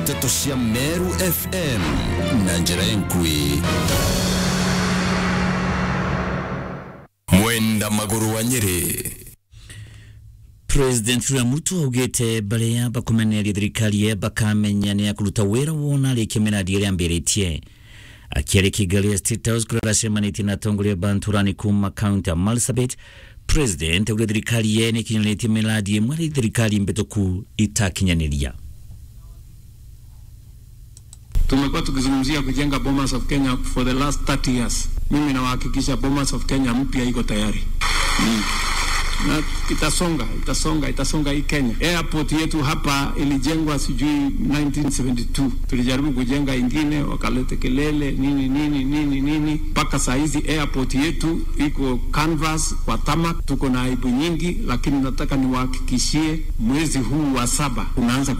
ndeto cia meru fm na njĩra enkui mwenda magũrũ wa nyĩrĩ president William Ruto augite mbere ya bakumeneria thirikari ye bakamenya ni akuruta wira wona arikia miradi iria ambiritie akiari kigali ya state house kuria aracemanĩtie na atongoria banturani kuma kaunti ya marsabit president augire thirikari ye nĩ ikinyanĩtie miradi ĩmwe arĩ thirikari mbĩtũku itakinyanĩria Tumekuwa tukizungumzia kujenga Bomas of Kenya for the last 30 years. Mimi nawahakikisha Bomas of Kenya mpya iko tayari mm. na itasonga itasonga itasonga hii Kenya. Airport yetu hapa ilijengwa sijui 1972, tulijaribu kujenga ingine, wakalete kelele nini nini nini nini, mpaka saa hizi airport yetu iko canvas kwa tamak. Tuko na aibu nyingi, lakini nataka niwahakikishie mwezi huu wa saba unaanza